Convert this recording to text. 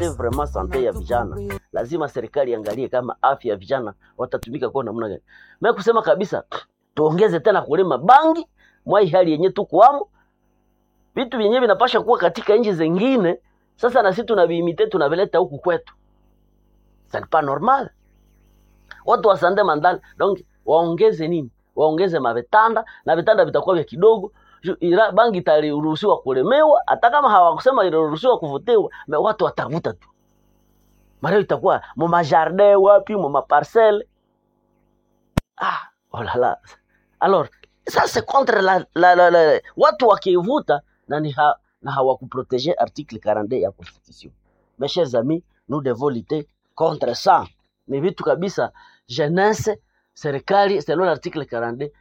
sante vraiment sante ya vijana lazima serikali iangalie kama afya ya vijana watatumika kwa namna gani mimi kusema kabisa tuongeze tena kulima bangi mwai hali yenye tukuamo vitu vyenyewe vinapasha kuwa katika nchi zingine sasa na sisi tunaviimite tunavileta huku kwetu c'est pas normal watu wasande mandali donc waongeze nini waongeze mavitanda na vitanda vitakuwa vya kidogo Ju- ila bangi itaruhusiwa kulemewa hata kama hawakusema iliruhusiwa kuvutiwa me watu watavuta tu mareo itakuwa mu majardin wapi mu maparcelle ah oh là là alors ça c'est contre la, la, la, la watu wakivuta na ni ha, na hawakuprotege article 42 ya constitution mes chers amis nous devons lutter contre ça ni vitu kabisa jeunesse serikali selon l'article 42